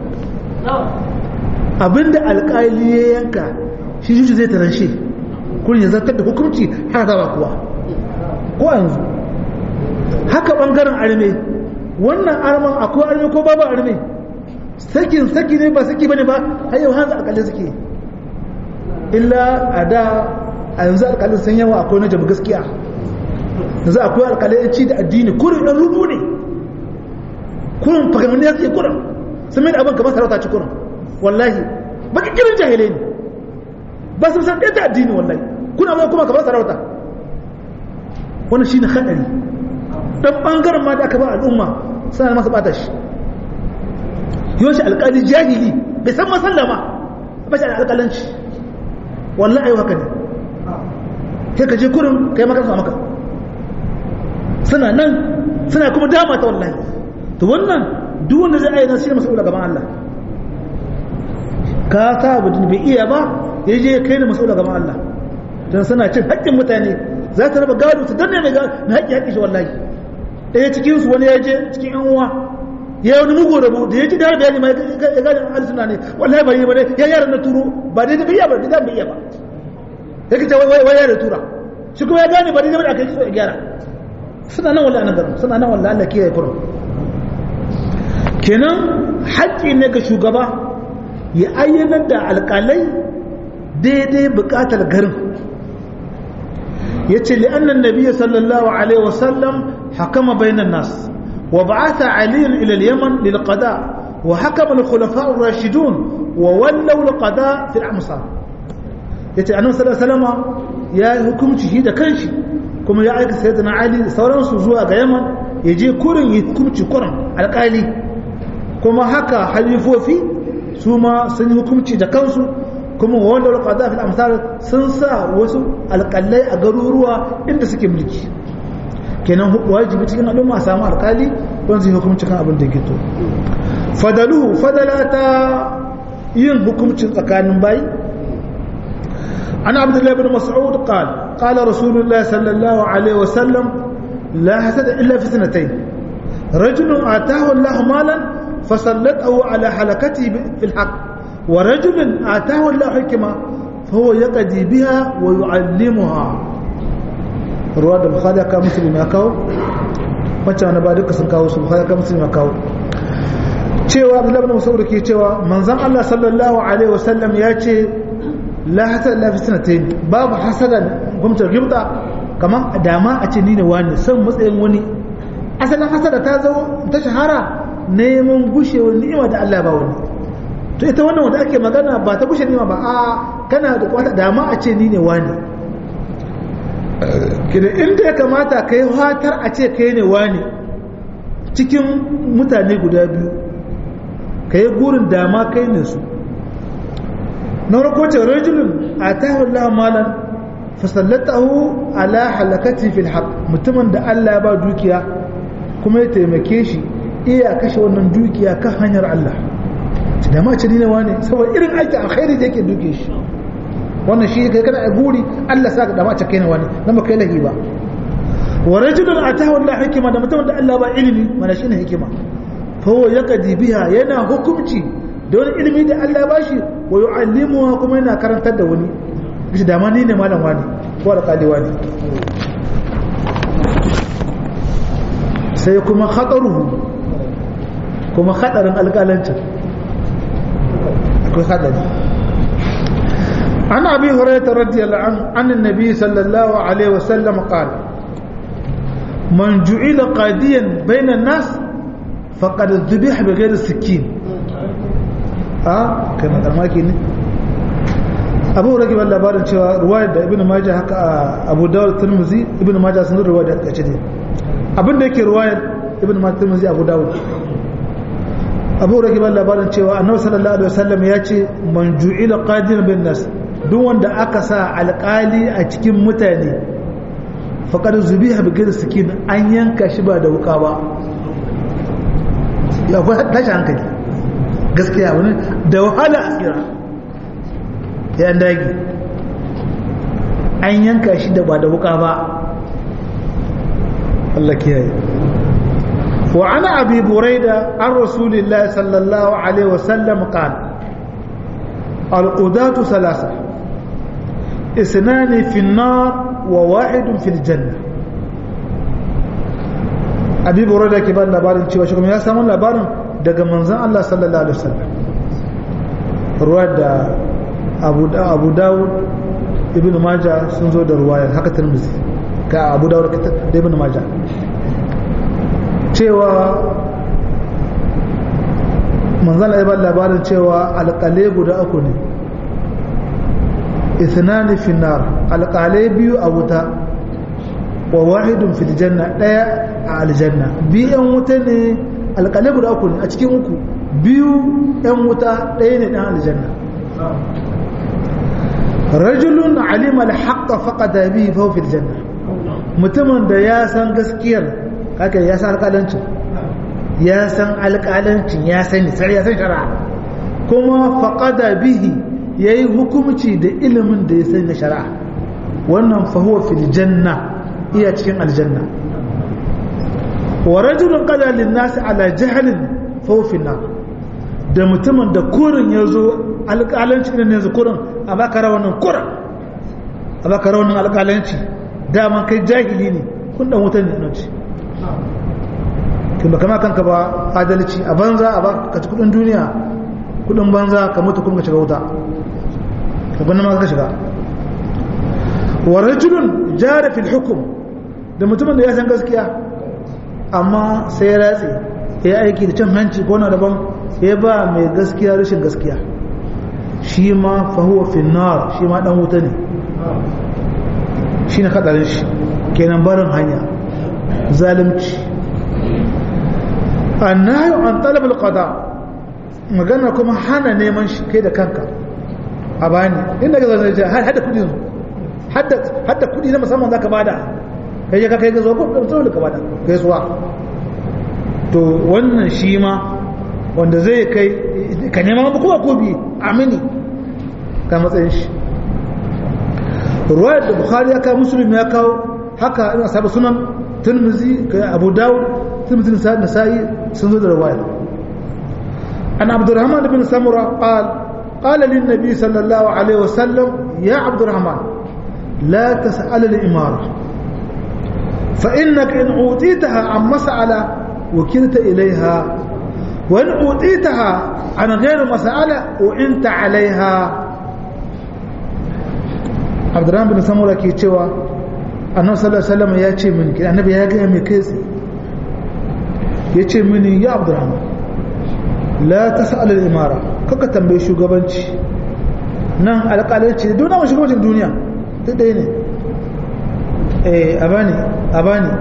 abinda alkali ya yanka shi juje zai tarashe kun ya zartar da hukunci haka zaba kuwa ko yanzu haka bangaren arme wannan arman akwai arme ko babu arme sakin saki ne ba saki bane ba har yau hanzu alƙalai suke illa a da a yanzu alƙalai sun yawa akwai na jamu gaskiya yanzu akwai alƙalai ci da addini kurin ɗan rubu ne kurin fagamanni ya suke kurin sun mai da abin kamar sarauta ci kurin wallahi baki kirin jahilai ne ba su san ɗaya ta addini wallahi kuna mai kuma kamar sarauta wannan shi ne haɗari ɗan ɓangaren ma da aka ba al'umma suna masa ɓata shi yawanci alƙali jahili bai san masallama ba shi alƙalanci wallah ayi haka ne sai ka je kurin kai maka sa maka suna nan suna kuma dama ta wallahi to wannan duk wanda zai ayyana shi ne mas'ula gaban Allah ka sa abu bai iya ba ya je kai ne mas'ula gaban Allah dan suna cin haƙƙin mutane za ta raba gado su danne mai haƙƙi haƙƙi shi wallahi ɗaya cikin su wani ya je cikin yan uwa ya yi wani mugu rabu da ya ji da bayani ma ya gane ahli sunna ne wallahi bai yi ba ne ya yara na turo ba dai bai iya ba dai bai iya ba ya kace wai wai yara tura shi kuma ya gane ba dai bai aka yi so ya gyara suna nan wallahi nan garin suna nan wallahi Allah kiyaye kurum kenan haƙƙi ne ga shugaba ya ayyana da alƙalai daidai buƙatar garin yace li annan nabiyyi sallallahu alaihi wasallam hakama bainan nas وبعث علي إلى اليمن للقضاء وحكم الخلفاء الراشدون وولوا القضاء في الأمصار yace annabi sallallahu alaihi wasallam ya hukunci shi da kanshi kuma ya aika sayyidina ali da sauransu zuwa ga yaman ya je kurin yi hukunci kurin alƙali kuma haka halifofi su ma sun yi hukunci da kansu kuma wanda qada fil amsal sun sa wasu alƙalai a garuruwa inda suke mulki kenan wajibi cikin al'umma a samu alkali wanda zai hukumci kan abin da ke to fadaluhu fadala ta yin hukumcin tsakanin bayi an abdullahi bin mas'ud qal qala rasulullahi sallallahu alaihi wa sallam la hasada illa fi sanatayn rajulun atahu Allah malan fasallatahu ala halakati fil haqq wa rajulun atahu Allah hikma فهو يقضي بها ويعلمها ruwa da bukhari ka muslim ya kawo wacce wani ba duka sun kawo su bukhari ka muslim ya kawo cewa abdullahi ibn mas'ud ke cewa manzon Allah sallallahu alaihi wasallam ya ce la hasada la fitnatayn babu hasada gwamnatin gibda kamar dama a ce ni ne wani san matsayin wani asalin hasada ta zo ta shahara neman gushewar ni'ima da Allah ba wani to ita wannan wanda ake magana ba ta gushe ni'ima ba a kana da wata dama a ce ni ne wani kida inda ya kamata ka yi hatar a ce kai ne wani cikin mutane guda biyu ka yi gurin dama kai ne su na farko ce rajulun a tahullah malan fasallatahu ala halakati fil haq mutumin da Allah ya ba dukiya kuma ya taimake shi iya kashe wannan dukiya kan hanyar Allah da ma ce ne wane saboda irin aiki alkhairi da yake duke shi wannan shi kai kana a guri Allah saka da ma ce kai ne wani dan ba kai lahi ba wa rajulun atahu Allah hikima da mutumin da Allah ba ilimi mana shine hikima fa huwa yaqdi biha yana hukunci da wani ilimi da Allah ba shi wa yu'allimuha kuma yana karantar da wani shi da ma ni ne malam wani ko alƙali wani sai kuma khataruhu kuma khatarin alƙalancin akwai hadari an abi hurairah radiyallahu anhu an annabi sallallahu alaihi wasallam qala man ju'ila qadiyan bayna an-nas faqad dhubiha bighayri sikin a kana da maki ne abu rage ban labarin cewa ruwayar da ibnu majah haka abu dawud tirmidhi ibnu majah sun ruwaya da kace ne abin da yake ruwayar ibnu majah tirmidhi abu dawud abu rage ban labarin cewa annabi sallallahu alaihi wasallam ya ce man ju'ila qadiyan bin nas duk wanda aka sa alƙali a cikin mutane faqad zubiha bi ghayri sikin an yanka shi ba da wuka ba ya fa tashi hankali gaskiya wani da wahala asira ya dagi an yanka shi da ba da wuka ba Allah kiyaye وعن أبي بريدة عن رسول الله صلى الله عليه وسلم قال القضاة ثلاثة اثنان في النار وواحد في الجنة أبي بريدة كبار لبارن شوى شكم يا سامون لبارن دقى منزان الله صلى الله عليه وسلم رواد أبو, دا أبو داود ابن ماجه سنزو دا رواية حكا ترمزي كأبو داود ابن ماجه cewa manzala ya ba labarin cewa alƙalai guda uku ne ithnani finnar alƙalai biyu a wuta wa wahidun fil janna ɗaya a aljanna biyu yan wuta ne alƙalai guda uku ne a cikin uku biyu yan wuta ɗaya ne ɗan aljanna rajulun alima alhaqqa faqada bihi fa fil janna mutumin da ya san gaskiyar haka ya san alƙalancin ya san alƙalancin ya sani sai ya san shari'a kuma faƙada bihi ya yi hukumci da ilimin da ya sani na shari'a wannan fahuwa fil janna iya cikin aljanna wa rajulun qada lin nas ala jahlin fahuwa fil nar da mutumin da kurin ya zo alƙalancin ne yanzu kurin a baka rawanin kurin a baka rawanin alƙalanci daman kai jahili ne kun dan wutan ne nan kin kama kanka ba adalci a banza a ba ka ci kudin duniya kudin banza ka mutu kuma ka shiga wuta ka gwanin ma ka shiga wa rajulun jara fil hukum da mutumin da ya san gaskiya amma sai ya ratse ya aiki da cin hanci ko na daban ya ba mai gaskiya rashin gaskiya shi ma fahuwa finnar shi ma dan wuta ne shi ne kadarin shi kenan barin hanya zalimci annahu an talab alqada magana kuma hana neman shi kai da kanka a bani inda ga zai ce har hada kudi hadda hadda kudi na musamman zaka bada kai ka kai ga zo ko da ka bada kai suwa to wannan shi ma wanda zai kai ka nema ba kowa ko bi amini ka matsayin shi ruwayar da bukhari ya kawo muslim ya kawo haka ina sabu sunan tirmizi kai abu dawud tirmizi nasa'i sun zo da ruwayar an abdurrahman bin samura qal qala lin nabi sallallahu alaihi wasallam ya abdurrahman la tas'al al imara fa innaka in utitaha an mas'ala وكلت إليها وإن أوتيتها عن غير مسألة وإنت عليها abdurrahman bin samura ke cewa annabi sallallahu alaihi wasallam ya ce mini annabi ya ga mai kai ya ce mini ya abdurrahman la tas'al al-imara kaka tambaye shugabanci nan alƙalanci duk na shugabancin duniya duk ɗaya ne eh abani abani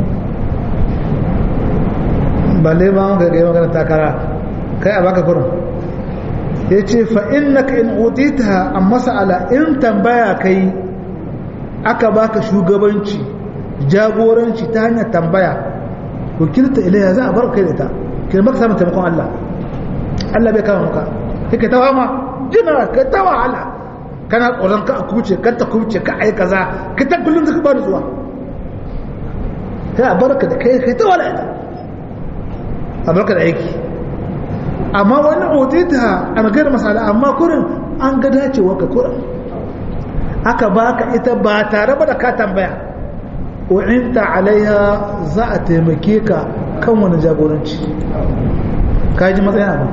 balle ma ga ga magana takara kai a baka kurum yace fa innaka in utita an mas'ala in tambaya kai aka baka shugabanci jagoranci ta hanyar tambaya wakilta ilayya za a bar kai da ta kai maka samun taimakon Allah Allah bai kama maka kake ta wama jina ka ta wahala kana tsoron ka a kuce ka ta kuce ka ai kaza ka ta kullum zaka bani zuwa sai a barka da kai kai ta wala ita a barka da aiki amma wani otita a magana masala amma kurin an ga dacewa ka kurin aka baka ita ba tare ba da ka tambaya wa'inta alaiha za a taimake ka kan wani jagoranci ka ji matsayin abu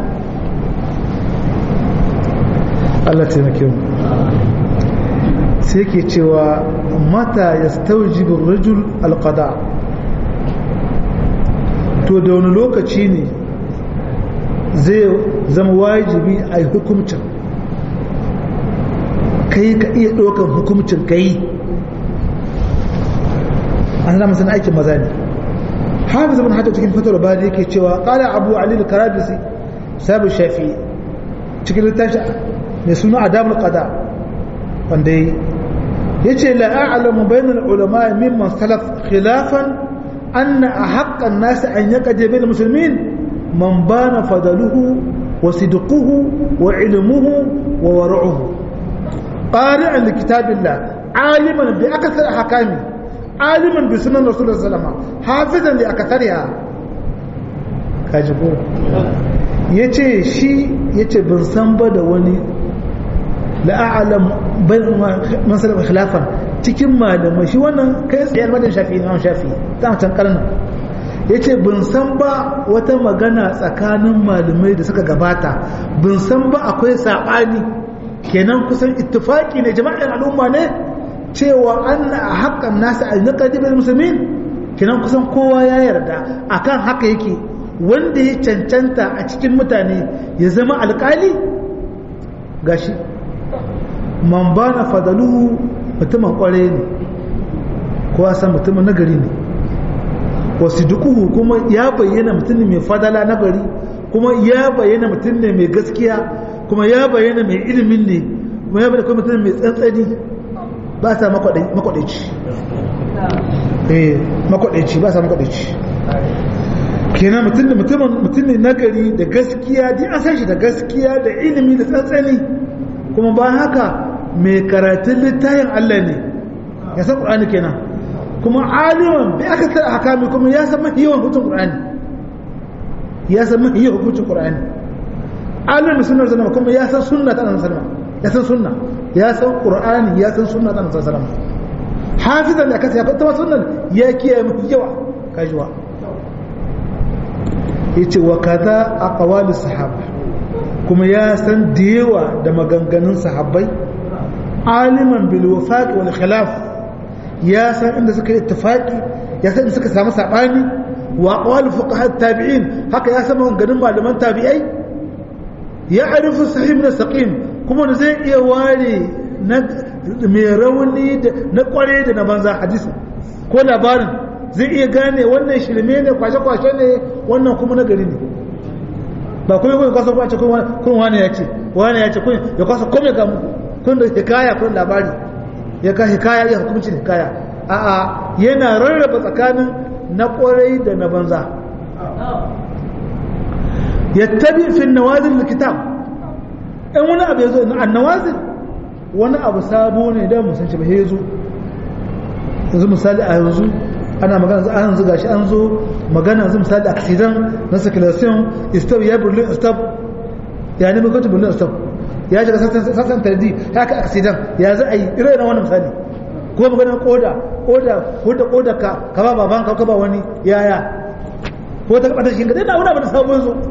Allah taimake mu sai ke cewa mata ya staujibin rajul alqada to da wani lokaci ne zai zama wajibi a yi hukumcin kai ka iya ɗaukar hukumcin ka yi an zama sana aikin maza ne hafiz ibn hajar cikin fatar bari yake cewa qala abu ali al-karabisi sabu shafi cikin littafi mai suna adabul qada wanda yace la a'lamu bainal ulama mimman salaf khilafan anna ahqqa an-nas an yaqdi bil muslimin man bana fadaluhu wa sidquhu wa ilmuhu wa wara'uhu qari'an li kitabillah aliman bi akthar ahkami aliman bi sunan rasulullah sallallahu alaihi wasallam hafizan li akthariha kaji ko yace shi yace ban san ba da wani la'alam bain masalan khilafan cikin malamai shi wannan kai tsaye almadin shafi imam shafi ta can karnan yace bin san ba wata magana tsakanin malamai da suka gabata bin san ba akwai sabani kenan kusan ittifaki ne jama'in al'umma ne cewa anna a haƙƙan nasa a naqadibil muslimin kenan kusan kowa ya yarda akan haka yake wanda ya cancanta a cikin mutane ya zama alƙali gashi man bana fadaluhu mutumin kware ne ko san mutumin nagari ne wasu dukuhu kuma ya bayyana mutum ne mai fadala nagari kuma ya bayyana mutum ne mai gaskiya kuma ya bayyana mai ilimin ne kuma ya bayyana mutum mai tsantsani ba sa makwadaici eh makwadaici ba sa makwadaici kenan mutum ne mutum ne nagari da gaskiya dai an san shi da gaskiya da ilimi da tsantsani kuma ba haka mai karatun littayin Allah ne ya san ƙur'ani kenan kuma aliman bai aka tsara hakami kuma ya san mafi yawan hutun ƙur'ani ya san mafi yawan hutun ƙur'ani aliman sunar zama kuma ya san sunna ta annabi sallama ya san sunna ya san ƙur'ani ya san sunna ta annabi sallama hafizan da kasa ya fata sunnan ya kiyaye mafi yawa kajuwa yace wa kaza aqwalis sahaba kuma ya san da yawa da maganganun sahabbai aliman bil wafaq wal khilaf ya san inda suka yi ittifaqi ya san inda suka samu sabani wa aqwal fuqaha tabi'in haka ya san maganganun malaman tabi'ai ya arifu sahih min saqim kuma da zai iya ware na mai rauni da na kware da na banza hadisi ko labarin zai iya gane wannan shirme ne kwashe-kwashe ne wannan kuma na gari ne ba kuma kuma kwasa kwace kun wani ya ce wani ya ce kun ya kwasa kome ga muku kun da hikaya kun labari ya ka hikaya ya hukumcin hikaya a'a yana rarraba tsakanin na kwarai da na banza yattabi fi nawazil kitab in wani abu yazo na annawazil wani abu sabo ne da musan shi ba yazo yanzu misali a yanzu ana magana an yanzu gashi an zo magana yanzu misali accident na circulation stop ya berlin stop ya ne mai berlin stop ya shiga sassan tardi ya ka accident ya za a yi irin na wani misali ko maganar koda koda koda koda ka ka ba baban ka ba wani yaya ko ta kaba shi ga dai wani abu da sabon zo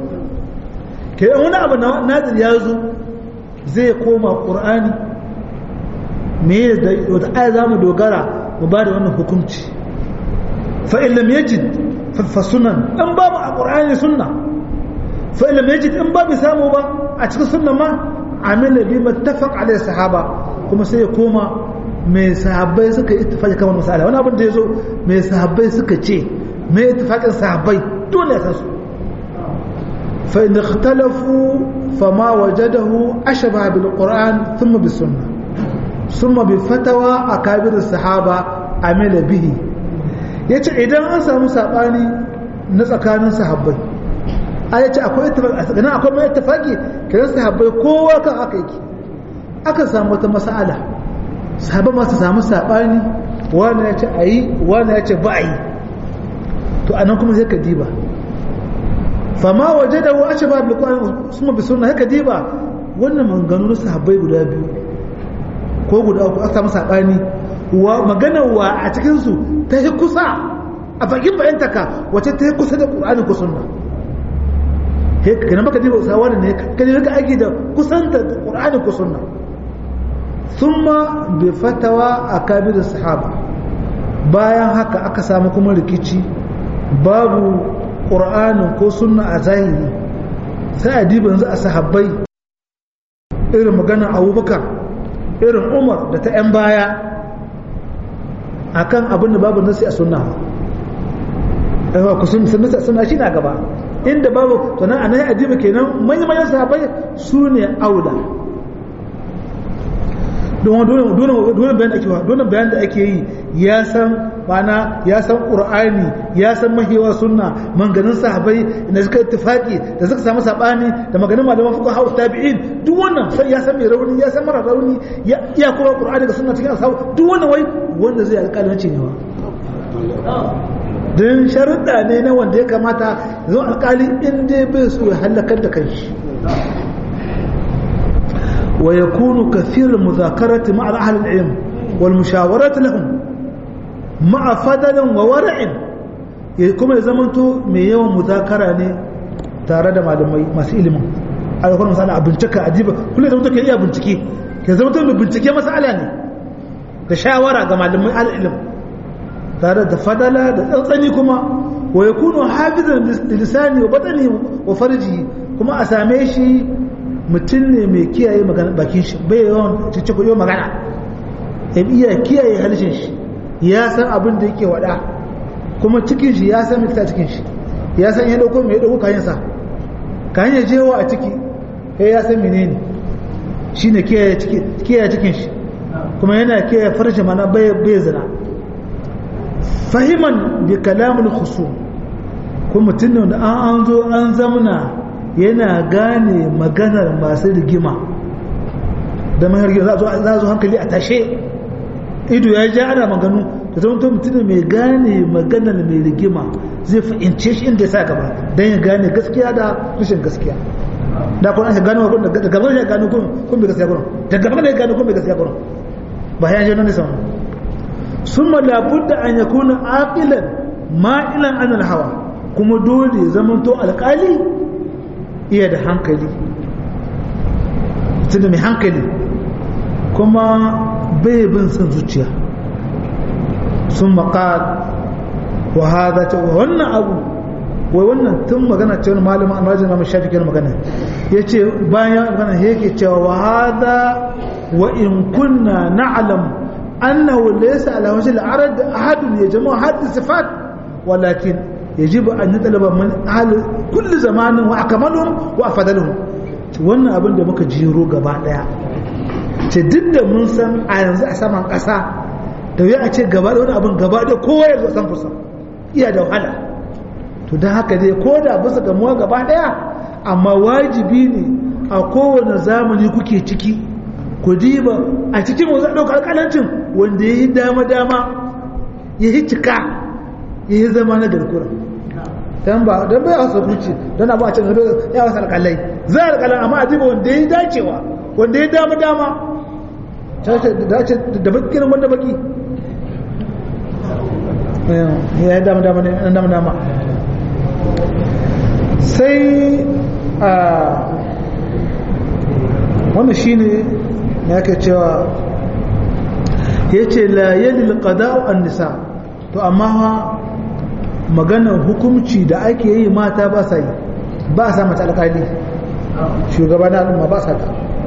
ke wani abu na nazir ya zo zai koma qur'ani me da wata aya za mu dogara mu ba da wannan hukunci fa in lam yajid fa sunan in babu a qur'ani sunna fa in lam yajid in babu samu ba a cikin sunna ma amila bi mattafaq alai sahaba kuma sai ya koma mai sahabbai suka yi ittifaqi kan wannan masala wani abin da yazo mai sahabbai suka ce mai ittifaqin sahabbai dole ya san su fa in ikhtalafu fama wajadahu ashbaha bil qur'an thumma bis sunnah thumma bi fatawa akabir sahaba amila bihi yace idan an samu sabani na tsakanin sahabbai a yace akwai ittifaqi a tsakanin akwai mai ittifaqi kiran sahabbai kowa kan aka yake aka samu wata mas'ala sahabban ma su samu sabani wani ya ce a yi wani ya ce ba a yi to anan kuma sai ka diba fama waje da wa ashe ba bi kwan suma bi sunna haka diba wannan maganganu na sahabbai guda biyu ko guda uku aka samu sabani wa magana wa a cikin su ta yi kusa a bakin bayantaka wace ta yi kusa da qur'ani ko sunna he kana baka diba sa wani ne ka diba ka aiki da kusanta qur'ani ko sunna thumma bi fatawa akabir sahaba bayan haka aka samu kuma rikici babu ƙur'anin ko sunna a zahiri sai a diba yanzu a sahabbai irin magana abubakar irin umar da ta 'yan baya akan abin da babu nasi a sunna yawa ku sun nasi a sunna shi na gaba inda babu to nan anan a diba kenan manyan sahabbai su ne aula don dole bayan da ake dole bayan da ake yi ya san mana ya san qur'ani ya san mahiwa sunna manganin sahabbai da suka ittifaki da suka samu sabani da maganin malaman fuqaha haus tabi'in duk wannan sai ya san mai rauni ya san mara rauni ya kuma qur'ani da sunna cikin ashabu duk wannan wai wanda zai alƙalanci ne wa don sharuɗa ne na wanda ya kamata zo alƙali in dai bai so ya halakar da kanshi ويكون كثير المذاكرة مع أهل العلم والمشاورة لهم مع فضل وورع كما يزمنتو من يوم مذاكرة ne tare da malamai masu ilimin alkwar misali a bincika a diba kullum zama take iya bincike ke zama mai bincike masala ne da shawara ga malamai al'ilim tare da fadala da tsantsani kuma wa ya kuno hafizan lisani wa batani wa farji kuma a same shi mutum ne mai kiyaye magana bakin shi bai yawan cice kuyo magana ya iya kiyaye halishin shi ya san abin da yake wada kuma cikin shi ya san mikta cikin shi ya san ya dauko mai dauko kayan sa kayan ya jewa a ciki ya ya san menene shine kiyaye cikin kiyaye cikin shi kuma yana kiyaye farji mana bai bai zina fahiman bi kalamul khusum kuma mutum ne da an zo an zamna yana gane maganar masu rigima da mahargin za zo hankali a tashe ido ya ja ana maganu da zama mutum mai gane maganar mai rigima zai fahimce shi inda ya sa gaba don ya gane gaskiya da rashin gaskiya da kuma aka gano da gaba ya gano kun bai gaskiya gurin da gaba ya gano kun bai gaskiya gurin ba ya je nan ne sama sun labudda an ya kuna aqilan ma'ilan an hawa kuma dole zamanto alƙali iya da hankali tunda mai hankali kuma bai bin son zuciya sun maƙal wa haza ta wannan abu wai wannan tun magana ce wani malamin an rajin mamu shafi kyan magana ya ce bayan magana yake cewa wa haza wa in kunna na'alam annahu laysa ala wajhi al-arad ahadun yajma'u hadhihi sifat walakin يجب أن نطلب من أهل كل زمان وأكملهم وأفضلهم wannan abin da muka jiro gaba daya ce duk da mun san a yanzu a saman ƙasa da ya a ce gaba da wani abin gaba da kowa ya zo san fusa iya da wahala to don haka dai ko da bisa gamuwa gaba daya amma wajibi ne a kowane zamani kuke ciki ku diba a cikin wanzu a ɗaukar ƙalancin wanda ya yi dama-dama ya yi cika ya yi zama na garkura dan ba dan bai wasa kuci dan abu a cikin ya wasa alƙalai za a alƙalan amma a diba wanda ya dacewa wanda ya dama-dama da bakin wanda baki ya yi dama-dama ne dama-dama sai a wannan shi ne ya ke cewa yace la yalil qada'u an nisa to amma maganar hukumci da ake yi mata ba sa yi ba sa mata alƙali shugaba na al'umma ba sa ta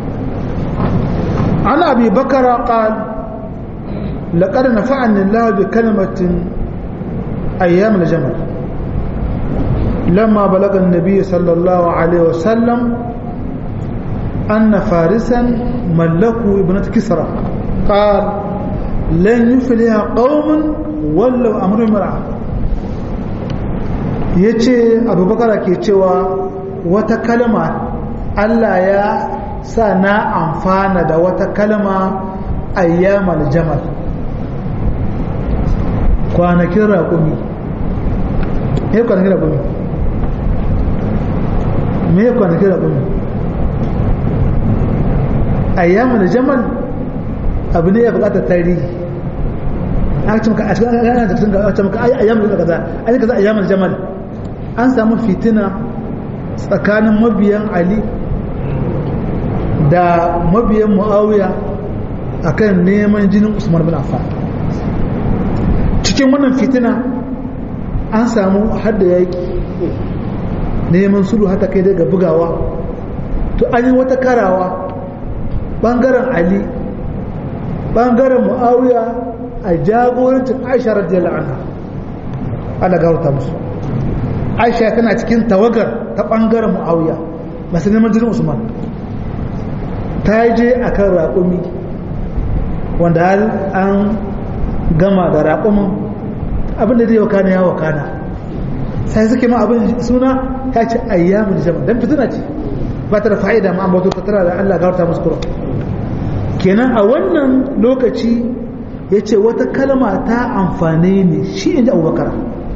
an abi bakara qal laqad nafa'ani Allah bi kalimatin ayyam al-jamal lamma balaga an-nabiy sallallahu alaihi wasallam anna farisan mallaku ibnat kisra qal lan yufliha qaumun wallau amru mar'a yace abubakar ke cewa wata kalma Allah ya sa na amfana da wata kalma ayyamal jamal kwanakin raƙumi me kwanakin raƙumi me kwanakin raƙumi ayyamal jamal abu ne ya buƙatar tarihi a cikin ka a cikin ana da cikin a cikin ayyamal da kaza an kaza ayyamal jamal an samu fitina tsakanin mabiyan ali da mabiyan mu'awiya akan neman jinin usman bin affan cikin wannan fitina an samu hadda yaki neman sulhu hata kai daga bugawa to an yi wata karawa bangaren ali bangaren mu'awiya a jagorancin aisha radiyallahu anha ana gauta musu aisha tana cikin tawagar ta bangaren mu'awiya masu neman jinin usman ta je a kan raƙumi wanda an gama da raƙumin abinda zai wakana ya wakana sai suke ma abin suna ya ce ayyamin jama don fitina ce ba ta da fa'ida ma amma ta tara da Allah gawarta musu kuro kenan a wannan lokaci ya ce wata kalma ta amfane ne shi inda abubakar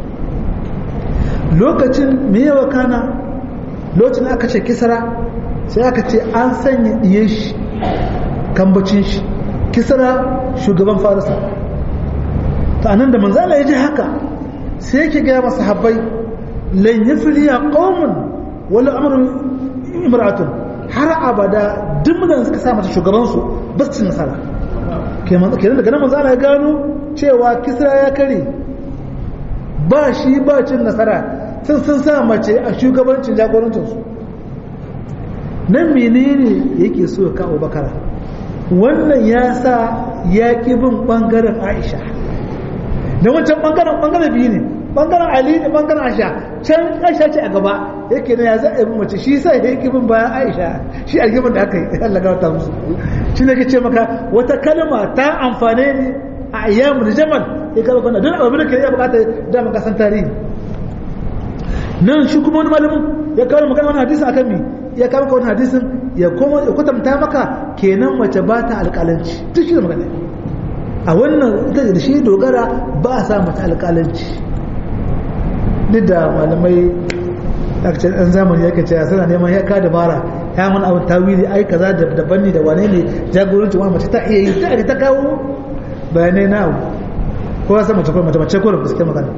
lokacin me ya wakana lokacin aka ce kisara sai aka ce an sanya ɗiye shi kambacin shi kisara shugaban farisa ta nan da manzala ya ji haka sai yake gaya masa habbai lan yi filiya ƙaunin wani amurin imratun har abada duk da suka sa mata shugabansu ba su nasara kenan daga nan manzala ya gano cewa kisra ya kare ba shi ba cin nasara sun sun sa mace a shugabancin jagorancinsu nan menene yake so ya kawo bakara wannan ya sa ya ƙi bin ɓangaren aisha da wancan ɓangaren ɓangaren biyu ne ɓangaren ali da ɓangaren aisha can aisha ce a gaba yake na ya za a yi mace shi sa ya ƙi bin bayan aisha shi algimin da aka yi Allah ga wata musu shi ne ke ce maka wata kalma ta amfane ne a ayyamu da jamal ya kaba kwana don abin da ke iya bukata da maka san tarihi nan shi kuma wani malamin ya kawo magana wani hadisi akan mi ya kawo wani hadisin ya koma ya kwatanta maka kenan mace ba ta alƙalanci duk shi da magana a wannan ita da shi dogara ba a sa mata alƙalanci duk da malamai akcin ɗan zamani ya kace suna neman ya kada bara ya mun abin tawili ai kaza da daban ne da wane ne jagoranci wani mace ta iya yi ta ta kawo bayanai na abu ko ya san mace ko mace mace ko da fuske magana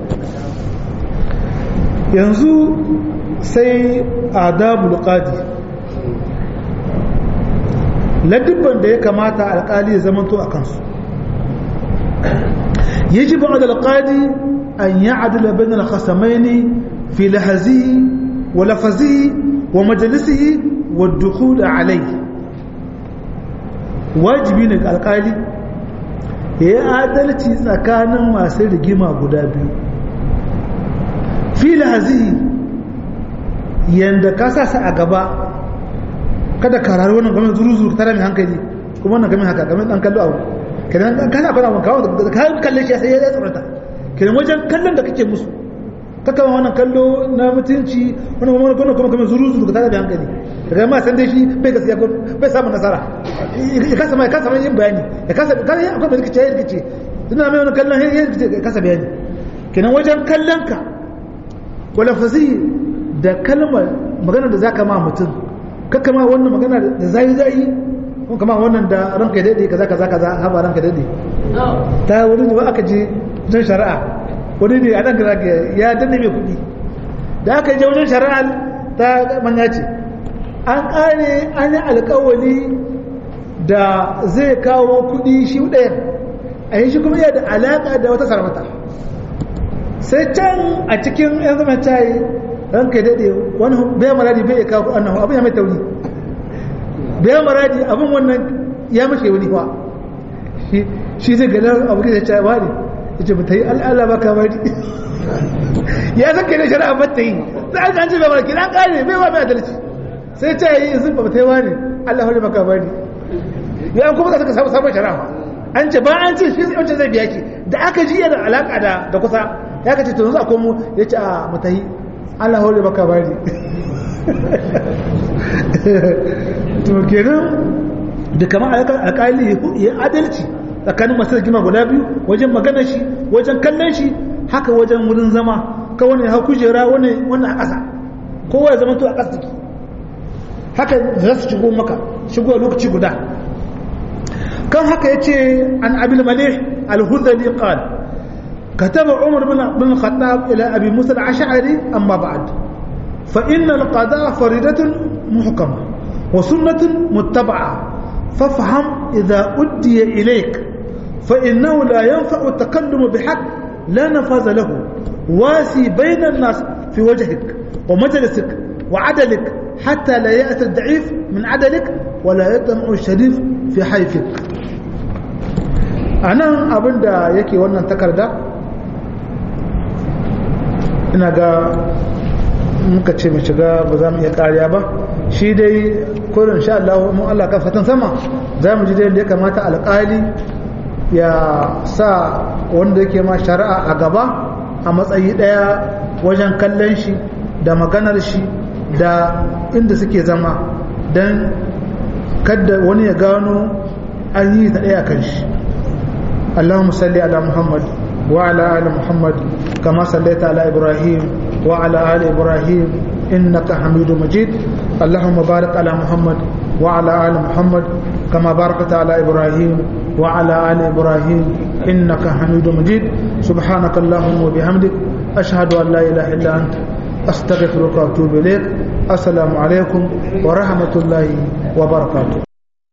yanzu sai adabul qadi ladibban da ya kamata alkali ya zamanto a kansu yajibu ala alqadi an ya'dila bayna al-khasamaini fi lahzihi wa lafzihi wa majlisihi wa ad-dukhul alayhi wajibi ne ga alkali ya yi adalci tsakanin masu rigima guda biyu fi lahzihi yanda ka sa a gaba kada ka rari wannan game zuru zuru tare mai hankali kuma wannan game haka game dan kallo abu kenan kana kana mun kawo da ka kalle shi sai ya tsorata kenan wajen kallon da kake musu kaka wannan kallo na mutunci wannan kuma wannan kuma kuma zuru zuru tare mai hankali daga ma san dai shi bai gaskiya ko bai samu nasara ya kasa mai kasa mai yin bayani ya kasa kana ya akwai rikice ya rikice ina mai wannan kallon ya rikice ya kasa bayani kenan wajen kallon ka wala fasi da kalmar magana da zaka ma mutum kakka ma wannan magana da zai zai ko kama wannan da ranka dade kaza kaza kaza haba ranka dade ta wani ne ba aka je wajen shari'a wani ne a nan da ya danne mai kuɗi da aka je wajen shari'a ta manya ce an ƙare an yi alƙawali da zai kawo kuɗi shi ɗayan a yi shi kuma iya da alaƙa da wata sarauta sai can a cikin yan zama ta yi ranka daɗe wani bai maradi bai kawo annahu abin ya mai tauri bai maradi abin wannan ya mace wani fa shi zai gada abu da ta wani ya ce ta yi al'ala ba ka bari ya san kai da shari'a ba ta yi sai an ce bai maradi an ƙare bai wa mai adalci sai ta yi izin ba ta yi wani allah hori ba ka bari ya kuma ka saka sabon shari'a an ce ba an ce shi wancan zai biya ki da aka ji yana alaka da da kusa ya ka ce to yanzu a komo ya ce a mutahi Allah hore baka bari to kenan da kamar alƙali ya adalci tsakanin masu rigima guda biyu wajen magana shi wajen kallon shi haka wajen wurin zama ka wani ya hau kujera wani a ƙasa kowa ya zama to a ƙasa ciki haka za su shigo maka shigo lokaci guda كم هكا يتي عن أبي المليح الهذلي قال كتب عمر بن الخطاب إلى أبي موسى العشعري أما بعد فإن القضاء فريدة محكمة وسنة متبعة فافهم إذا أدي إليك فإنه لا ينفع التكلم بحق لا نفاذ له واسي بين الناس في وجهك ومجلسك وعدلك حتى لا يأتي الضعيف من عدلك ولا يطمع الشريف في حيفك a nan abinda yake wannan takarda ina ga muka ce mu shiga ba za mu iya kariya ba shi dai kurin sha Allah mun Allah ka fatan sama za mu ji dai da ya kamata alƙali ya sa wanda yake ma shari'a a gaba a matsayi ɗaya wajen kallon shi da maganar shi da inda suke zama don kada wani ya gano an yi ta ɗaya kan shi اللهم صل على محمد وعلى آل محمد كما صليت على إبراهيم وعلى آل إبراهيم إنك حميد مجيد اللهم بارك على محمد وعلى آل محمد كما باركت على إبراهيم وعلى آل إبراهيم إنك حميد مجيد سبحانك اللهم وبحمدك أشهد أن لا إله إلا أنت أستغفرك وأتوب إليك السلام عليكم ورحمة الله وبركاته